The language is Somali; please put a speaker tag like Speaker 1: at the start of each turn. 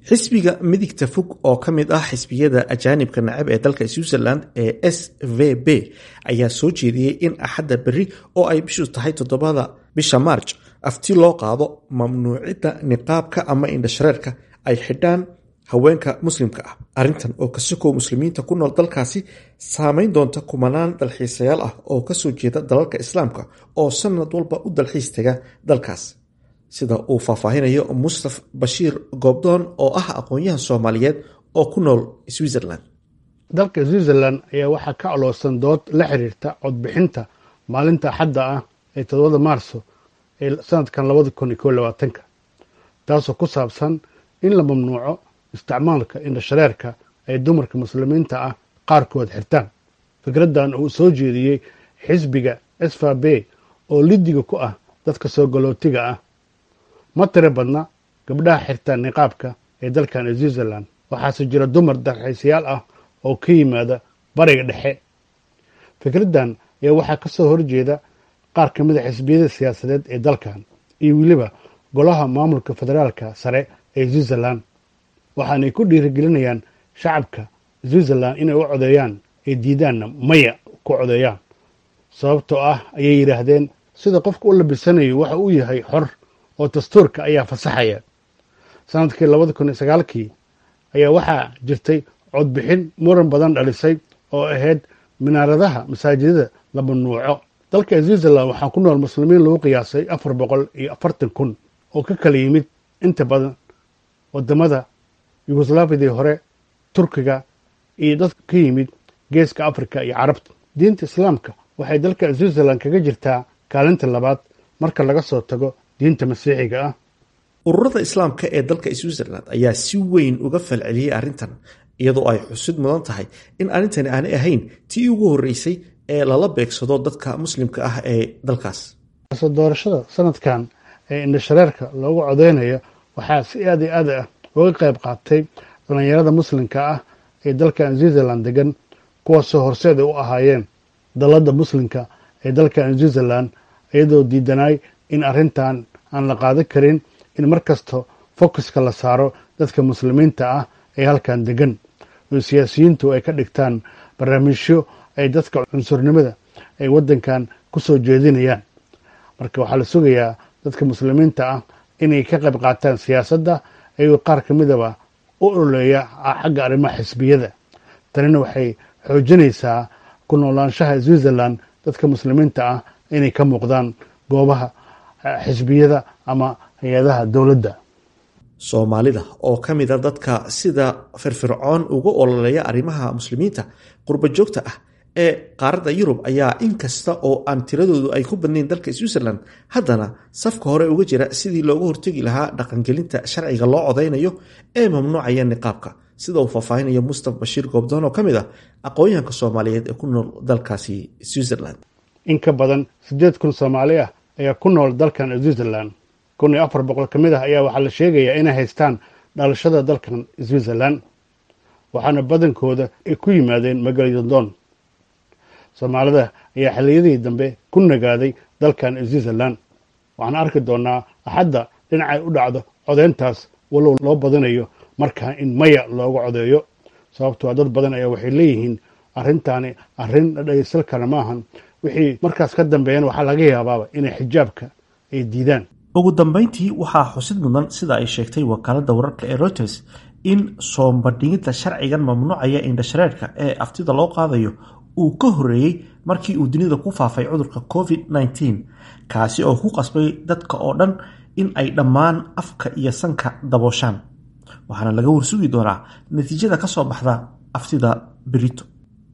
Speaker 1: xisbiga midigta fog oo ka mid ah xisbiyada ajaanibka nacab ee dalka switzerland ee s v b ayaa soo jeediyey in axadda berri oo ay bishu tahay toddobada bisha maarj afti loo qaado mamnuucidda niqaabka ama indhashareerka ay xidhaan haweenka muslimka ah arrintan oo kasukoo muslimiinta ku nool dalkaasi saameyn doonta kumanaan dalxiisayaal ah oo kasoo jeeda dalalka islaamka oo sanad walba u dalxiis taga dalkaas sida uu faahfaahinayo mustaf bashiir goobdoon oo ah aqoon-yahan soomaaliyeed oo ku nool switzerland
Speaker 2: dalka switzerland ayaa waxaa ka aloosan dood la xiriirta codbixinta maalinta axadda ah ee todobada maarso ee sanadkan labada kun iyo ko labaatanka taasoo ku saabsan in la mamnuuco isticmaalka indhashareerka ay dumarka muslimiinta ah qaarkood xirtaan fikraddan uu soo jeediyey xisbiga sfabe oo lidiga ku ah dadka soo galootiga ah ma tiro badna gabdhaha xirtaan niqaabka ee dalkan switzerland waxaase jira dumar dalxiisayaal ah oo ka yimaada bariga dhexe fikraddan ayaa waxaa ka soo horjeeda qaar ka mid a xisbiyada siyaasadeed ee dalkan iyo weliba golaha maamulka federaalka sare ee switzerland waxaanay ku dhiirigelinayaan shacabka switzerland inay u codeeyaan ee diidaanna maya ku codeeyaan sababtoo ah ayay yidhaahdeen sida qofka u labisanayo waxa uu yahay xor oo dastuurka ayaa fasaxaya sanadkii labada kun iyo sagaalkii ayaa waxaa jirtay codbixin muran badan dhalisay oo ahayd minaaradaha masaajidada la mamnuuco dalka switzerland waxaa ku nool muslimiin lagu qiyaasay afar boqol iyo afartan kun oo ka kala yimid inta badan wadamada yugoslaafidii hore turkiga iyo dadka ka yimid geeska africa iyo carabta diinta islaamka waxay dalka switzerland kaga jirtaa kaalinta labaad marka laga soo tago diinta masiixiga ah
Speaker 1: ururada islaamka ee dalka switzerland ayaa si weyn uga falceliyey arrintan iyadoo ay xusid mudan tahay in arrintani aanay ahayn tii ugu horreysay ee lala beegsado dadka muslimka ah ee dalkaas
Speaker 2: so doorashada sanadkan ee indhashareerka loogu codeynayo waxaa si aad iyo aad ah uga qayb qaatay dhallinyarada muslimka ah ee dalkan switzerland degan kuwaasoo horseeda u ahaayeen dalladda muslimka ee dalkan switzerland iyadoo diidanaay in arrintan aan la qaadan karin in mar kasta focuska la saaro dadka muslimiinta ah ee halkan degan oo siyaasiyiintu ay ka dhigtaan barnaamijyo ay dadka cunsurnimada ay waddankan ku soo jeedinayaan marka waxaa la sugayaa dadka muslimiinta ah inay ka qayb qaataan siyaasadda ayagoo qaar ka midaba u ololeeya xagga arrimaha xisbiyada tanina waxay xoojinaysaa ku noolaanshaha switzerland dadka muslimiinta ah inay ka muuqdaan goobaha xisbiyada ama hay-adaha dowladda
Speaker 1: soomaalida oo ka mida dadka sida firfircoon uga ololeeya arrimaha muslimiinta qurba joogta ah ee qaaradda yurub ayaa inkasta oo aan tiradoodu ay ku badnayn dalka switzerland haddana safka hore uga jira sidii looga hortegi lahaa dhaqangelinta sharciga loo codeynayo ee mamnuucaya niqaabka sida uu faahfaahinayo mustaf bashiir goobdoon oo ka mid ah aqoon-yahanka soomaaliyeed ee ku nool dalkaasi switzerland
Speaker 2: in ka badan siddeed kun soomaali ah ayaa ku nool dalkan switzerland kun iyo afar boqol ka mid ah ayaa waxaa la sheegayaa inay haystaan dhalashada dalkan switzerland waxaana badankooda ay ku yimaadeen magaladon soomaalida ayaa xilliyadii dambe ku nagaaday dalkan switzerland waxaan arki doonaa axadda dhinacay u dhacdo codeyntaas walow loo badanayo markaa in maya looga codeeyo sababtoo dad badan ayaa waxay leeyihiin arrintaani arrin la dhageysan kara maahan wixii markaas ka dambeeyana waxaa laga yaabaaba inay xijaabka ay diidaan
Speaker 1: ugu dambeyntii waxaa xusid mudan sida ay sheegtay wakaaladda wararka ee reuters in soombadhigidda sharcigan mamnuucaya indhashareerka ee aftida loo qaadayo uu ka horreeyey markii uu dunida ku faafay cudurka covid -19 kaasi oo ku qasbay dadka oo dhan in ay dhammaan afka iyo sanka dabooshaan waxaana laga warsugi doonaa natiijada ka soo baxda aftida berito